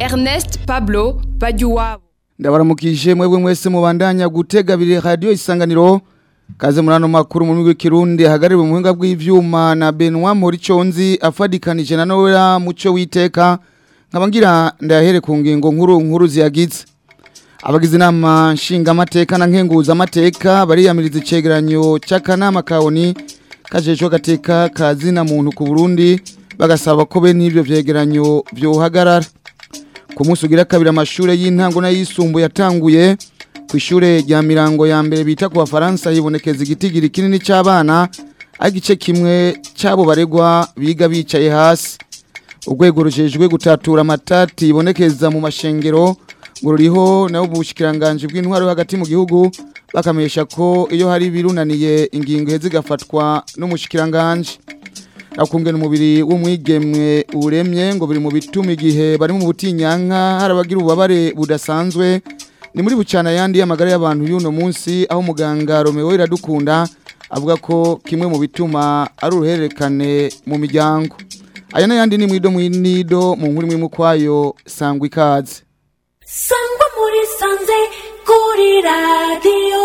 Ernest Pablo Bajuwabo ndabaramukije mwebwe mwese mubandanya gutega biri radio isanganiro kaze murano makuru mu rwego kirundi hagaririwe mu buhinga bw'ivyuma na Benoit Moriconzi afadikanije na Noela muco witeka nkabangira ndahere ku ngingo nkuru nkuru ziyagize abagize inama nshinga amateka na nkenguza amateka bariyamiriza icegeranyo c'akanama kaoni kajejwe gateka kazina muntu ku Burundi bagasaba ko be n'ivyo vyegeranyo vyohagarara ku munsi ugira kabiri amashure y'intango n'ayisumbuye yatanguye ku ishure rya mirango ya mbere bita ku bafaransa hibonekeza igitigiri kinini c'abana ari igice kimwe c'abo baregwa biga bicaye hasi urwego rujejwe gutatura amatati ibonekeza mu mashengero ngo ruriho nabo ubushikiranganje bw'intwaro yo hagati mu gihugu bakamesha ko iyo hari birunaniye ingingo iheze igafatwa n'umushikiranganje akungena umubiri w'umwigemwe uremye ngo biri mu bituma igihe bari mu butinyanka harabagira ububabare budasanzwe ni muri bucana yandi y'amagara y'abantu y'uno munsi aho muganga Romeo iradukunda avuga ko kimwe mu bituma ari uruhererekane mu miryango aya n'ayandi ni mwido mwinido mu nkuru imwe kwayo sangwa ikaze sangwa muri sanze kuri radiyo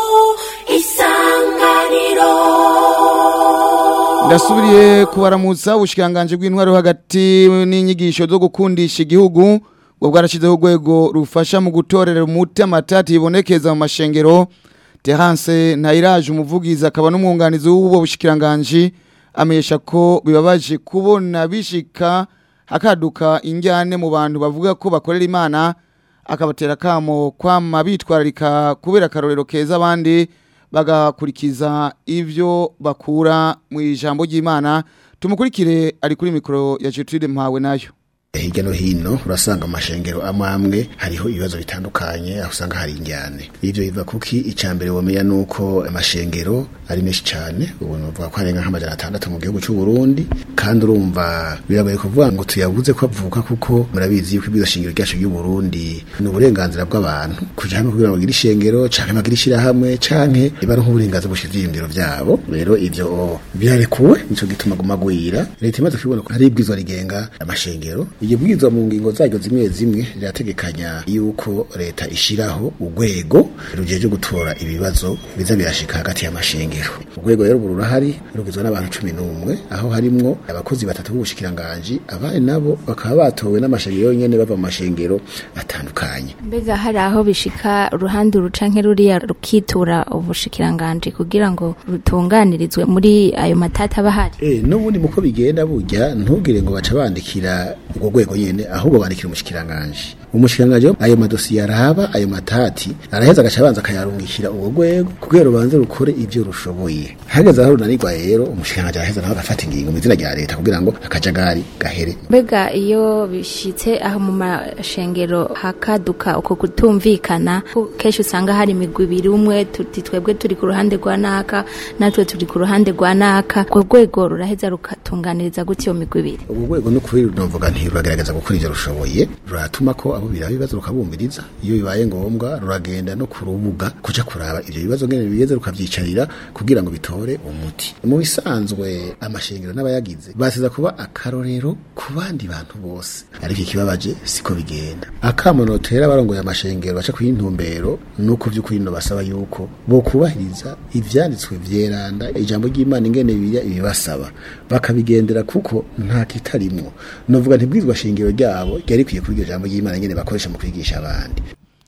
isanganiro ndasubiriye kubaramutsa ubushikanganje bw'intwaro hagati n'inyigisho zo gukundisha igihugu ngo bwarashyizeho urwego rufasha mu gutorera umuti amatati yibonekeza mu mashengero terance ntayiraje umuvugizi akaba n'umwunganizi w'ubu bushikiranganje amenyesha ko bibabaje kubona bishika hakaduka injyane mu bantu bavuga ko bakorera imana akabatera akamo kwama bitwararika kubera akarorero keza abandi bagakurikiza ibyo bakura mu ijambo ry'imana tumukurikire ari kuri mikoro ya Gertrude mpawe nayo hirya no hino urasanga amashengero amwe amwe hariho ibibazo bitandukanye aho usanga hari injyane ivyo biva kuki icambere womenya nuko amashengero ari menshi cyane ubu nuvuga ko harenga nk'amajana atandatu mu gihugu cy'u Burundi kandi urumva biragoye kuvuga ngo tuyabuze ko avuka kuko murabizi yuko ibizo shingiro ryacu ry'u Burundi ni uburenganzira bw'abantu kuja hamwe kugira ngo bagire ishengero canke bagire ishirahamwe canke iba nk'uburenganzira bushize ivyiyumviro vyabo rero ivyo birarekuwe nico gituma guma gwira leta imaze kubibona ko hari ibwizwa rigenga amashengero iyo bwizwa mu ngingo zaryo zimwe zimwe rirategekanya yuko leta ishiraho urwego rujeje gutora ibibazo biza birashika hagati y'amashengero urwego rero ubu rurahari rugizwe n'abantu cumi n'umwe aho harimwo abakozi batatu b'ubushikiranganji abandi nabo bakaba batowe n'amashengero nyene bava mu mashengero atandukanye mbega hari aho bishika uruhande rucanke ruriya rukitura ubushikiranganji kugira ngo rutunganirizwe muri ayo matata aba ahari Eh, n'ubundi muko bigenda burya ntugire ngo baca bandikira urwo rwego nyene ahubwo bandikira umushikiranganje umushikiranganje ayo madosiye araba ayo matati araheza agaca abanza akayarungikira urwo rwego kugira rubanze rukore ivyo rushoboye hageze aho runanirwa rero umushikiranganje araheza nawe agafata ingingo mu izina rya leta kugira ngo akajagari gahere mbega iyo bishitse aho mu mashengero hakaduka uko kutumvikana ko kenshi usanga hari imigwi ibiri umwe tuti twebwe turi ku ruhande rwa naka natwe turi ku ruhande rwa naka urwo rwego ruraheza rukatunganiriza gutya iyo migwi ibiri ubu rwego no kuri runovuga nti ruragerageza gukora ivyo rushoboye ruratuma ko abo biraba ibibazo rukabumviriza iyo bibaye ngombwa ruragenda no ku rubuga kuja kuraba ivyo bibazo ngene bigeze rukavyicarira kugira ngo bitore umuti mu bisanzwe amashengero n'abayagize basiza kuba akarorero ku bandi bantu bose ariko ikibabaje siko bigenda akamonotera barongoye amashengero baca kw'intumbero nuko vy'ukuri no basaba yuko bo kubahiriza ivyanditswe vyeranda ijambo ry'Imana ingene biya ibibasaba bakabigendera kuko nta kitarimwo novuga ntibwizwa shingiro ryabo ryari kwiye kuri iryo jambo ry'Imana ingene bakoresha mu kwigisha abandi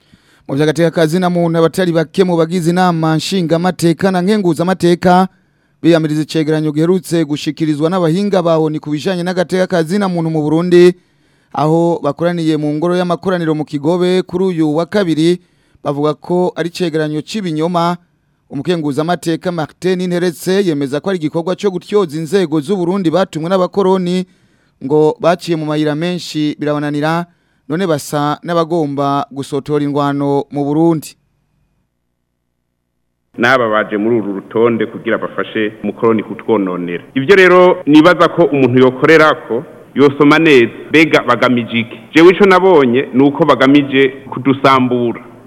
mu by'agateka kazi na muntu abatari bake mu bagize inama nshinga amateka na nkenguza amateka biyamiriza icegeranyo giherutse gushikirizwa n'abahinga baho ni ku bijanye n'agateka kazi na muntu mu Burundi aho bakoraniye mu ngoro y'amakoraniro mu Kigobe kuri uyu wa kabiri bavuga ko ari cegeranyo c'ibinyoma umukenguza amateka Martin Interetse yemeza ko ari igikorwa cyo gutyoza inzego z'u Burundi batumwe n'abakoroni ngo baciye mu mayira menshi birabananira none basa n'abagomba gusotora ingwano mu Burundi n'aba baje muri uru rutonde kugira bafashe umukoroni kutwononera ibyo rero nibaza ko umuntu yokorera ko yosoma neza mbega bagamije iki jewe ico nabonye ni uko bagamije kudusambura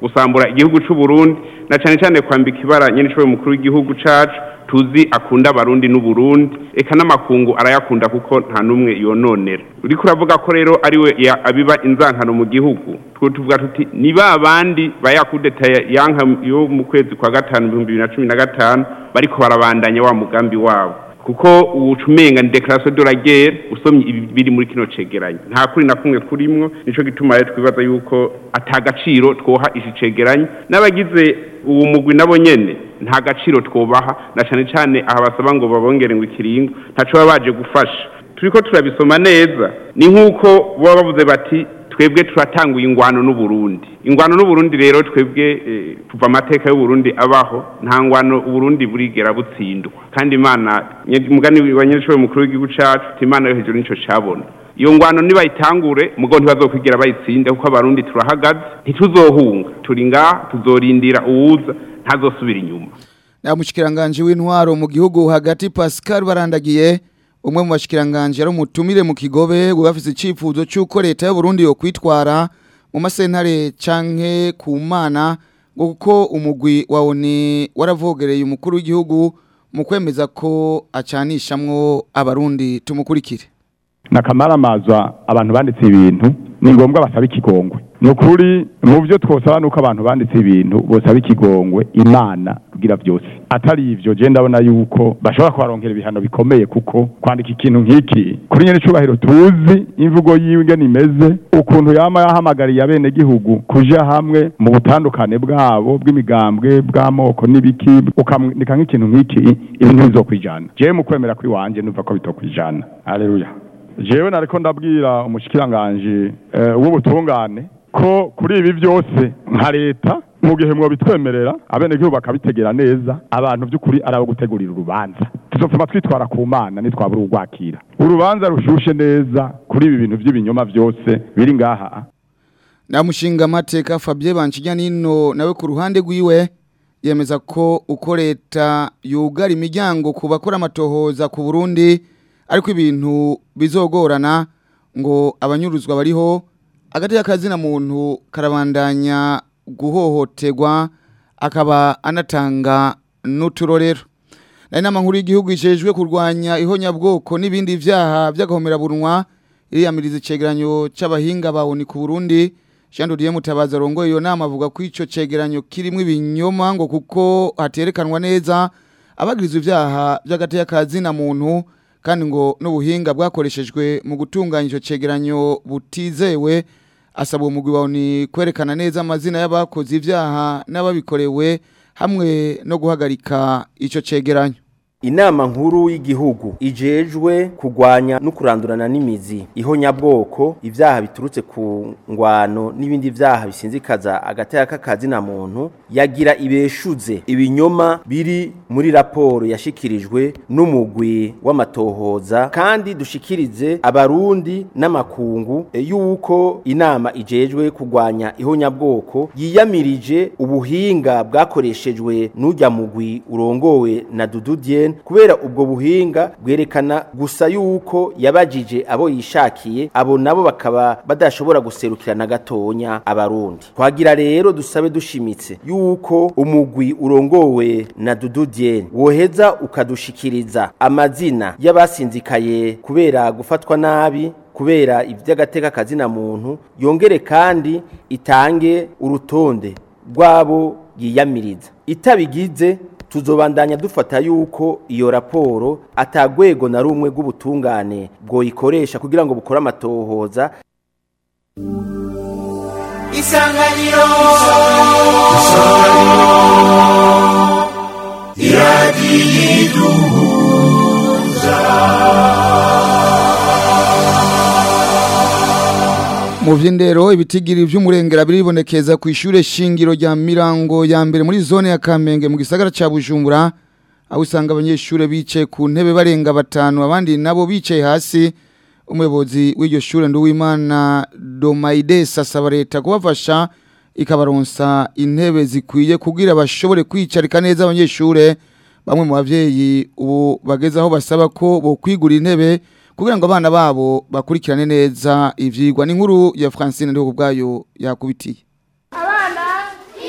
gusambura igihugu c'u Burundi na cane cane kwambika ibara nyene cyo mukuru w'igihugu cacu tuzi akunda abarundi n'uburundi eka n'amakungu arayakunda kuko nta n'umwe yononera uriko uravuga ko rero ariwe ya- abiba inzankano mu gihugu twe tuvuga tuti ni ba bandi bayakudeta yanka yo mu kwezi kwa gatanu ibihumbi bibiri na cumi na gatanu bariko barabandanya wa mugambi wabo kuko ubucumenga ni declaration de la guerre usomye ibi biri muri kino cegeranyo nta kuri na kumwe kurimwo nico gituma rero twibaza yuko atagaciro twoha iki cegeranyo n'abagize uwo mugwi nabo nyene nta gaciro twobaha na cane cane aha basaba ngo babongere ngo ikiringo ntaco baba baje gufasha turiko turabisoma neza ni nk'uko baba bavuze bati twebwe turatanguye ingwano n'uburundi ingwano n'uburundi rero twebwe eh, kuva amateka y'uburundi abaho nta ngwano uburundi burigera butsindwa kandi imana nye- umugani wa nyiricyo mukuru w'igihugu cacu uti imana yo hejuru nico cabona iyo ngwano nibayitangure mugo ntibazokwigira bayitsinde kuko abarundi turahagaze ntituzohunga turi ngaha tuzorindira uwuza ntazosubira inyuma na mushikiranganje w'intwaro mu gihugu hagati Pascal barandagiye umwe mu bashikiranganje ari umutumire mu kigobe bafise icifuzo cy'uko leta y'u Burundi yo kwitwara mu masentare canke ku mana ngo kuko umugwi wa ONU waravogereye umukuru w'igihugu mu kwemeza ko acanishamwo abarundi tumukurikire nakamaramaza abantu banditse ibintu ni ngombwa basaba ikigongwe ni ukuri mu byo twosaba ni uko abantu banditse ibintu bosaba ikigongwe imana kugira byose atari ivyo je ndabona yuko bashobora kubaronkera ibihano bikomeye kuko kwandika ikintu nk'iki kuri nyene icubahiro tuzi imvugo yiwe ingene imeze ukuntu yama yahamagariye abenegihugu kuja hamwe mu butandukane bwabo bw'imigambwe bw'amoko n'ibiki ukamwandika nk'ikintu nk'iki ibintu bizokwijana jewe mu kwemera kw'iwanje numva ko bitokwijana haleluya jewe nariko ndabwira umushikiranganje eh, w'ubutungane ko kuri ibi byose nka leta mu gihe mwobitwemerera abenegihugu bakabitegera neza abantu by'ukuri arabo gutegurira urubanza tuzopfuma twitwara ku mana nitwabura urwakira urubanza rushushe neza kuri ibi bintu by'ibinyoma byose biri ngaha na mushinga amateka Fabien Banchijya nino nawe ku ruhande rwiwe yemeza ko uko leta yugara imiryango ku bakora amatohoza ku Burundi ariko ibintu bizogorana ngo abanyuruzwa bariho agati y'akazina muntu karabandanya guhohoterwa akaba anatanga n'uturorero nari nama nkuru y'igihugu ijejwe kurwanya ihonyabwoko n'ibindi vyaha by'agahomerabunwa iriyamiriza icegeranyo c'abahinga bawoni ku Burundi Jean Dodier Mutabazi arongoye iyo nama avuga ko ico cegeranyo kirimwo ibinyoma ngo kuko haterekanwa neza abagirizwa ivyaha by'agateka kazina muntu kandi ngo n'ubuhinga bwakoreshejwe mu gutunganya ico cegeranyo butizewe asaba uwo mugwi wawe ni kwerekana neza amazina y'abakoze ivyaha n'ababikorewe hamwe no guhagarika ico cegeranyo Inama nkuru y'igihugu ijejwe kugwanya no kurandurana n'imizi ihonyabwoko ivyaha biturutse ku ngwano n'ibindi vyaha bisinzikaza agateka k'akazi na muntu yagira ibeshuze ibinyoma biri muri raporo yashikirijwe n'umugwi w'amatohoza kandi dushikirize abarundi n'amakungu e, yuko inama ijejwe kugwanya ihonyabwoko yiyamirije ubuhinga bwakoreshejwe n'ujya mugwi urongowe na Dudu Dieng kubera ubwo buhinga bwerekana gusa yuko yabajije abo yishakiye abo nabo bakaba badashobora guserukirana gatonya abarundi twagira rero dusabe dushimitse yuko umugwi urongowe na Dudu Dieng woheza ukadushikiriza amazina y'abasinzikaye kubera gufatwa nabi kubera iby'agateka kazina muntu yongere kandi itange urutonde rwabo yiyamiriza itabigize tuzobandanya dufata yuko iyo raporo atagwego na rumwe rw'ubutungane bwoyikoresha kugira ngo bukore amatohoza isanganiro mu vy'indero ibitigiri vy'umurengera biribonekeza ku ishure shingiro rya Mirango ya mbere muri zone ya Kamenge mu gisagara ca Bujumbura aho usanga abanyeshure bicaye ku ntebe barenga batanu abandi nabo bicaye hasi umuyobozi w'iryo shure Nduwimana Domaides asaba leta kubafasha ikabaronsa intebe zikwiye kugira bashobore kwicarika neza abanyeshure bamwe mu bavyeyi ubu bageze aho basaba ko bo kwigura intebe kugira ngo abana babo bakurikirane neza ivyigwa n'inkuru ya Francine ndiho kubwayo yakubitiye abana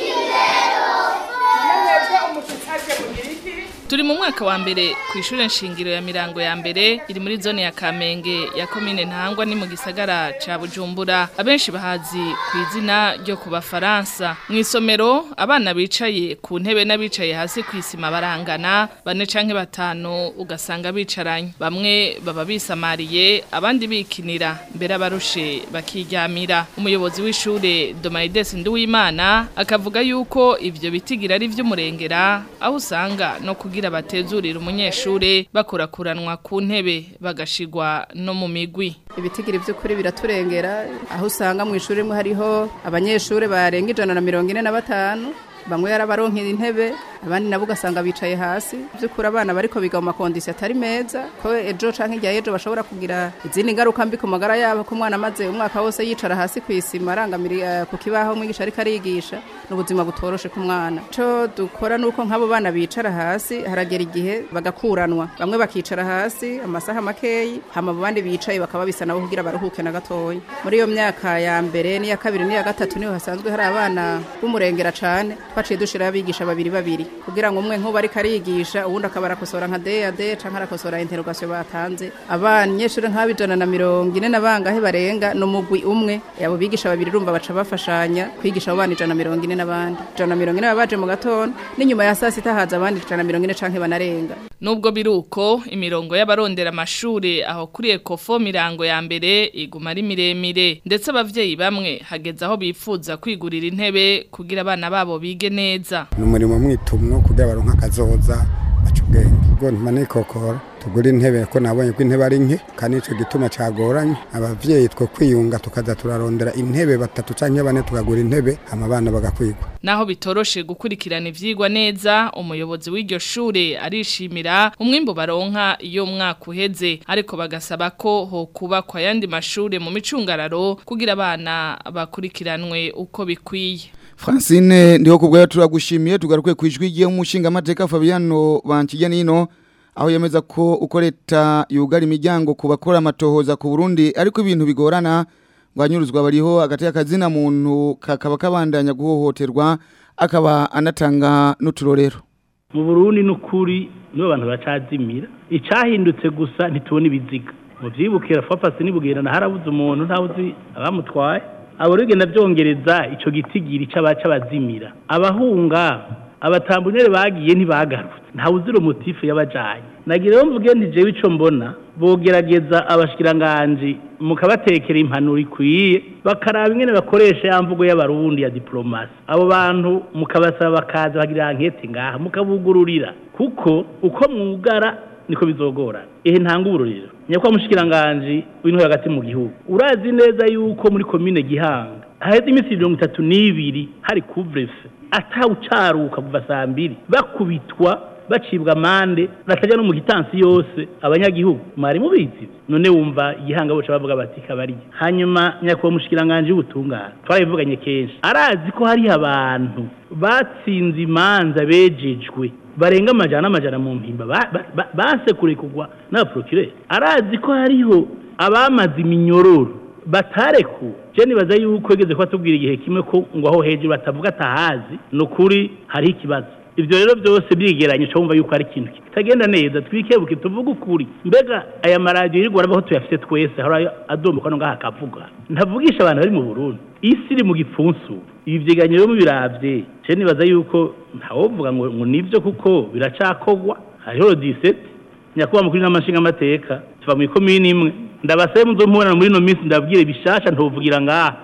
turi mu mwaka wa mbere ku ishure nshingiro ya mirango ya mbere iri muri zone ya kamenge ya komine ntangwa ni mu gisagara ca bujumbura abenshi bahazi ku izina ryo ku bafaransa mu isomero abana bicaye ku ntebe n'abicaye hasi ku isima barangana bane canke batanu ugasanga bicaranye bamwe baba bisamariye abandi bikinira mbere abarushe bakiryamira umuyobozi w'ishure Domaides Nduwimana akavuga yuko ivyo bitigira ari vy'umurengera aho usanga no kugira batezurira umunyeshure bakurakuranwa ku ntebe bagashigwa no mu migwi ibitigiri by'ukuri biraturengera aho usanga mu ishuri rimwe hariho abanyeshuri barenga ijana na mirongo ine na batanu bamwe yarabaronkera intebe abandi nabo ugasanga bicaye hasi by'ukuri abana bariko biga mu makondisiyo atari meza ko ejo canke irya ejo bashobora kugira izindi ngaruka mbi ku magara yabo ko umwana amaze umwaka wose yicara hasi ku isima arangamira ku kibaho umwigisha ariko arigisha n'ubuzima butoroshe ku mwana ico dukora nuko nk'abo bana bicara hasi haragera igihe bagakuranwa bamwe bakicara hasi amasaha makeyi hama abandi bicaye bakaba bisa nabo kugira baruhuke na gatoya muri iyo myaka ya mbere n'iya kabiri n'iya gatatu niho hasanzwe hari abana b'umurengera cane twaciye dushiraho abigisha babiri babiri kugira ngo umwe nk'ubu ariko arigisha uwundi akaba arakosora nka DAD canke arakosora interrogation batanze abanyeshuri nk'abijana na mirongo ine na bangahe barenga no mugwi umwe abo bigisha babiri urumva baca bafashanya kwigisha abo bana ijana na mirongo ine n'abandi ijana na mirongo ine baba baje mu gatondo n'inyuma ya saa sita haza abandi ijana na mirongo ine canke banarenga Nubwo biruko imirongo y'abarondera amashure aho kuri Ecofo mirango ya mbere iguma ari miremire ndetse abavyeyi bamwe hageze aho bifuza kwigurira intebe kugira abana babo bige neza ni umurimo mwitumwo kugira baronka akazoza baca ubwenge ubwo ntumanikokora tugura intebe ko nabonye ko intebe ari nke kandi nicyo gituma cagoranye abavyeyi two kwiyunga tukaza turarondera intebe batatu canke bane tukagura intebe hama abana bagakwigwa naho bitoroshe gukurikirana ivyigwa neza umuyobozi w'iryo shure arishimira umwimbo baronka iyo mwaka uheze ariko bagasaba ko ho kubakwa yandi mashure mu micungararo kugira abana bakurikiranwe uko bikwiye Francine ndiho kubwa turagushimiye tugaruke kwijwi giye umushinga amateka Fabiano bankijya nino aho yemeza ko uko leta yugara imiryango ku bakora amatohoza ku Burundi ariko ibintu bigorana ngwanyuruzwa bariho hagati y'akazina muntu kakaba kabandanya guhohoterwa akaba anatanga n'uturorero mu Burundi n'ukuri nibo bantu bacazimira icahindutse gusa ntitubona ibiziga mu vyibukira fapasi nibugenda harabuze umuntu ntawuzi abamutwaye abo rigenda byongereza ico gitigiri c'abaca bazimira abahunga abatambunere bagiye ntibagarutse ntawuzira umutifu y'abajanye nagira rero mvuge nti jewe ico mbona bogerageza abashikiranganje mukabatekera impanuro ikwiye bakaraba ingene bakoresha ya mvugo y'abarundi ya diplomasi abo bantu mukabasaba bakaza bagira ankete ngaha mukabugururira kuko uko mwugara niko bizogorana ehe ntanga ubururiro nyakwa mushikiranganje w'intore hagati mu gihugu urazi neza yuko muri komine gihanga haheze iminsi mirongo itatu n'ibiri hari kuvrefe atawucaruka kuva saa mbiri bakubitwa bacibwa amande batajya no mu gitansi yose abanyagihugu mwari mubizi none wumva igihanga boca bavuga bati kabari hanyuma nyakwa mushikiranganje w'ubutungane twarabivuganye kenshi arazi ko hari abantu batsinze imanza bejejwe barenga amajana n'amajana mu mpimba basekure kugwa n'abaprokireri arazi ko hariho abamaze iminyororo batareku je nibaza yuko yigeze kuba tubwira igihe kimwe ko ngo aho hejuru batavuga atahazi ni ukuri hariho ikibazo ibyo rero byose byegeranye cyo wumva yuko ari ikintu kitagenda neza twikebuke tuvuge ukuri mbega aya maradiyo yirirwa arabaho tuyafite twese hari adomboka no ngaha akavuga ntavugisha abantu bari mu burundi isi iri mu gipfunsu ibi byegeranye rero mubiravye je nibaza yuko ntawovuga ngo ngo nivyo kuko biracakogwa hariho disete nyakuba mukuri n'amashinga amateka tuva mu ikomini imwe ndabasaye muzomubonana muri ino minsi ndabwire bishasha ntovugira ngaha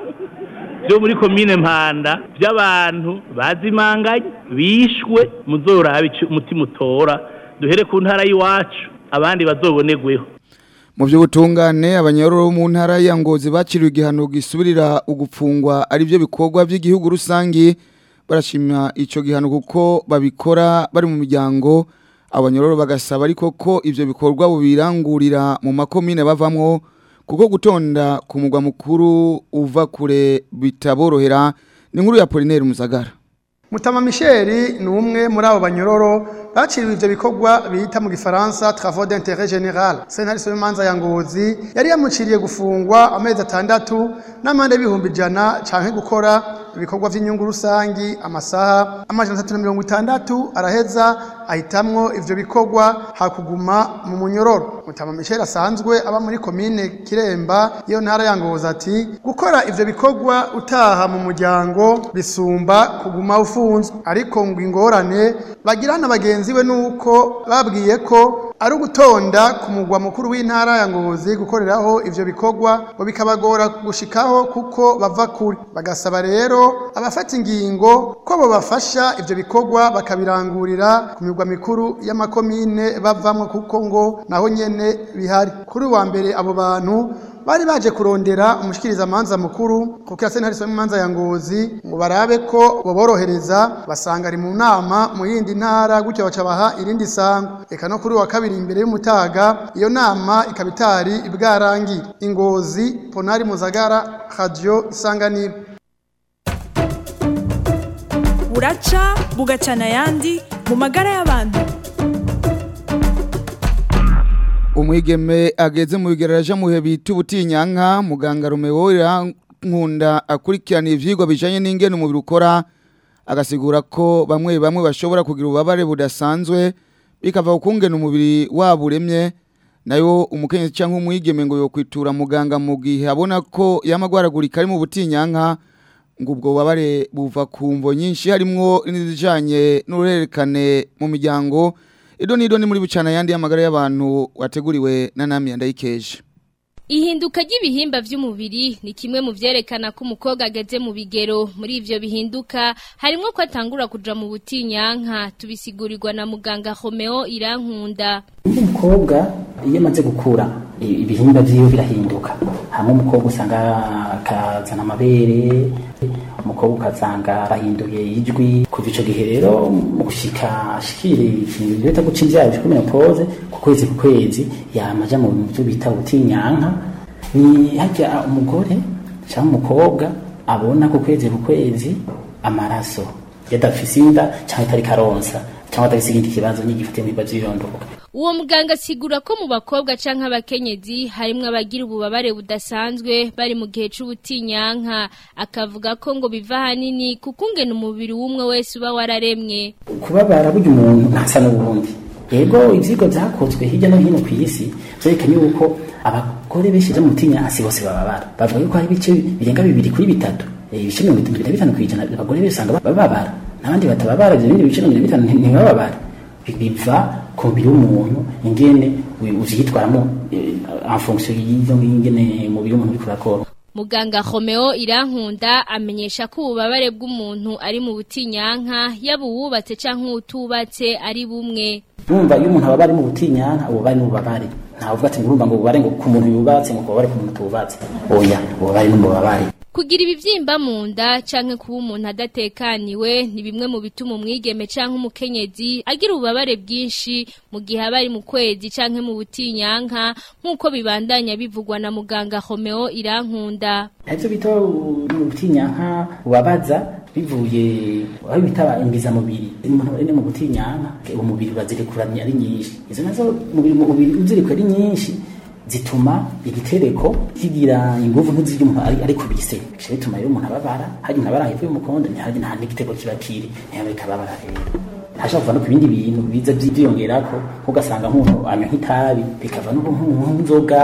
byo muri komine mpanda by'abantu bazimanganye bishwe muzorabe umutima utora duhere ku ntara y'iwacu abandi bazobonerweho mu by'ubutungane abanyororo mu ntara ya ngozi bakiriwe igihano gisubirira ugupfungwa ari byo bikorwa by'igihugu rusange barashima icyo gihano kuko babikora bari mu miryango abanyororo bagasaba ariko ko ibyo bikorwa bubirangurira mu makomine bavamwo kuko gutonda ku mugwa mukuru uva kure bitaborohera ni nkuru ya Polinaire Musagara Mutama Michel ni umwe muri abo banyororo baciriwe ivyo bikorwa bita mu gifaransa travaux d'intérêt général sentare somanza ya ngozi yari yamuciriye gufungwa amezi atandatu n'amande y'ibihumbi ijana canke gukora ibikorwa vy'inyungu rusangi amasaha amajana atatu na mirongo itandatu araheza ahitamwo ivyo bikorwa hakuguma mu munyororo mutama Michel asanzwe aba muri komine Kiremba iyo ntara ya Ngozi ati gukora ivyo bikorwa utaha mu muryango bisumba kuguma ufunzwe ariko ngo ingorane bagirana bagenzi we nuko babwiye ko ari ugutonda ku mugwa mukuru w'intara ya Ngozi gukoreraho ivyo bikorwa ngo bikabagora gushikaho kuko bava kure bagasaba rero abafata ingingo ko bo bafasha ivyo bikorwa bakabirangurira ku migwa mikuru y'amakomine bavamwo kuko ngo naho nyene bihari kuri wa mbere abo bantu bari baje kurondera umushikiriza manza mukuru kuko ya sentare mu manza ya ngozi ngo barabe ko boborohereza basanga ari mu nama mu yindi ntara gutyo baca baha irindi sango eka no kuri wa kabiri imbere y'umutaga iyo nama ikabitari ibwarangi ingozi ponari muzagara radio isanganiro buraca bugacana ayandi mu magara y'abantu umwigeme ageze mu bigeraje mu bihe bita ubutinyanka muganga Romeo nkunda akurikirana ivyigwa bijanye n'ingene umubiri ukora agasigura ko bamwe bamwe bashobora kugira ububabare budasanzwe bikava ukungena umubiri wabo uremye nayo umukenyezi cyangwa umwigeme ngo yokwitura muganga mu gihe abona ko yamagwaragurika ari mu butinyanka ngo ubwo bubabare buva ku mvo nyinshi harimwo n'izijanye n'uruhererekane mu miryango Ido nido ni muri bucana yandi y'amagara y'abantu wateguriwe na nami yandayikeje. Ihinduka ry'ibihimba vy'umubiri ni kimwe mu vyerekana ko umukobwa ageze mu bigero muri ivyo bihinduka harimo ko atangura kuja mu butinyanka tubisigurirwa na muganga Romeo Irankunda. Umukobwa iyo amaze gukura ibihimba vyiwe birahinduka. Hamwe umukobwa usanga akazana amabere umukobwa ukazanga arahinduye ijwi kuva ico gihe rero mu gushika ashikire ikintu bita guca imvyaro cyo menopause ku kwezi ku kwezi yamaja mu bintu byo bita ubutinyanka ni hajya umugore cyangwa umukobwa abona ku kwezi ku kwezi amaraso yadafise inda cyangwa itari karonsa cyangwa atafise ikindi kibazo nyigifite mu bibazo birondoka Uwo muganga asigura ko mu bakobwa canke abakenyezi harimwo abagira ububabare budasanzwe bari mu gihe c'ubutinyanka akavuga ko ngo biva hanini kuko ungena umubiri w'umwe wese uba wararemwe kubabara burya umuntu ntasa n'ubundi yego ivyigwa vyakozwe hirya no hino ku isi vyerekanye yuko abagore benshi mu butinyanka si bose bababara bavuga yuko hari ibice birenga bibiri kuri bitatu ibice mirongo itatu na bitanu kw'ijana abagore benshi usanga bababara n'abandi batababara ivyo bindi bice mirongo bitanu ntibababara biva ku mubiri w'umuntu ingene uzitwaramo en fonction y'izo ingene umubiri w'umuntu uriko urakora Muganga Romeo Irankunda amenyesha ko ububabare bw'umuntu ari mu butinyanka yaba uwubatse canke utubatse ari bumwe. Numva iyo umuntu ababari mu butinyanka ububabare n'ububabare. Nta uvuga ati ngurumva ngo ububabare ngo ku muntu yubatse ngo ububabare ku muntu tubatse. Oya, ububabare n'ububabare. Kugira ibivyimba mu nda canke kuba umuntu adatekaniwe ni bimwe mu bituma umwigeme canke umukenyezi agira ububabare bwinshi mu gihe aba ari mu kwezi canke mu butinyanka nk'uko bibandanya bivugwa na muganga Romeo Irankunda. Ivyo bita ubutinyanka ubabaza bivuye aho bita imbiza mubiri umuntu ari mu butinyanka umubiri bazirekuranye ari nyinshi izo nazo umubiri umubiri uzirikwa ari nyinshi zituma igitereko kigira inguvu nk'izirya umuntu ari ari kubise bishe bituma rero umuntu ababara hari umuntu abara hepfo y'umukondo ntihaje nta n'igitereko kiba kiri ntihabe kababara rero hashobora kuva no ku bindi bintu biza byiyongerako ugasanga nk'umuntu anywa nk'itabi bikava no nk'inzoga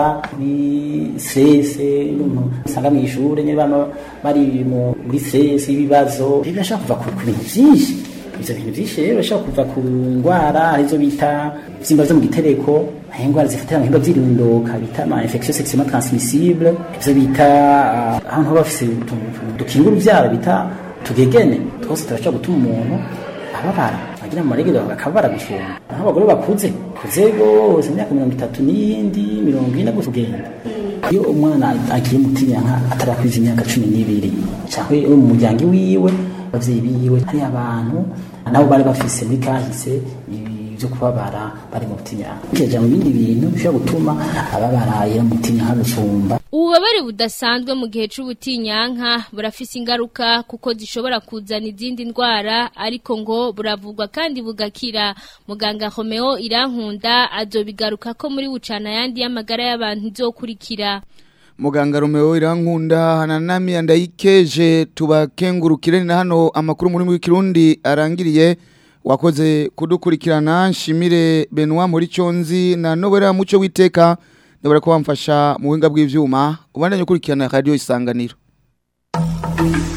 stresse usanga mu ishure nyine bano bari muri stress ibibazo birashobora kuva ku bintu byinshi ivyo bintu vyinshi rero bashobora kuva ku ngwara arizo bita vyimba vyo mu gitereko ingwara zifatira mu bihimba vy'irondoka bita ama infection sexuellement transmissible ivyo bita ahantu haba bafise dukinga uruvyaro bita tugegene twose turashobora gutuma umuntu ababara agira mu maregero bakabara gusumba nk'abagore bakuze kuze gose imyaka mirongo itatu n'iyindi mirongo ine gusa ugenda iyo umwana agiye mutinyanka atarakwiza imyaka cumi n'ibiri cyangwa mu muryango wiwe abavyeyi biwe hari abantu nabo bari bafise muri kahise byo kubabara bari mu butinyanka kija mu bindi bintu bishobora gutuma ababara yera mu butinyanka gusumba ububabare budasanzwe mu gihe c'ubutinyanka burafise ingaruka kuko zishobora kuzana izindi ndwara ariko ngo buravugwa kandi bugakira muganga Romeo Irankunda azobigaruka ko muri bucana yandi y'amagara y'abantu izokurikira muganga Romeo Irankunda hananami andayikeje tubakengurukire na hano amakuru muri mu Kirundi arangiriye wakoze kudukurikirana nshimire Benoit muri Conzi na Nobera muco witeka ndabara ko bamfasha mu buhinga bw'ivyuma ubandanye ukurikirana radio isanganiro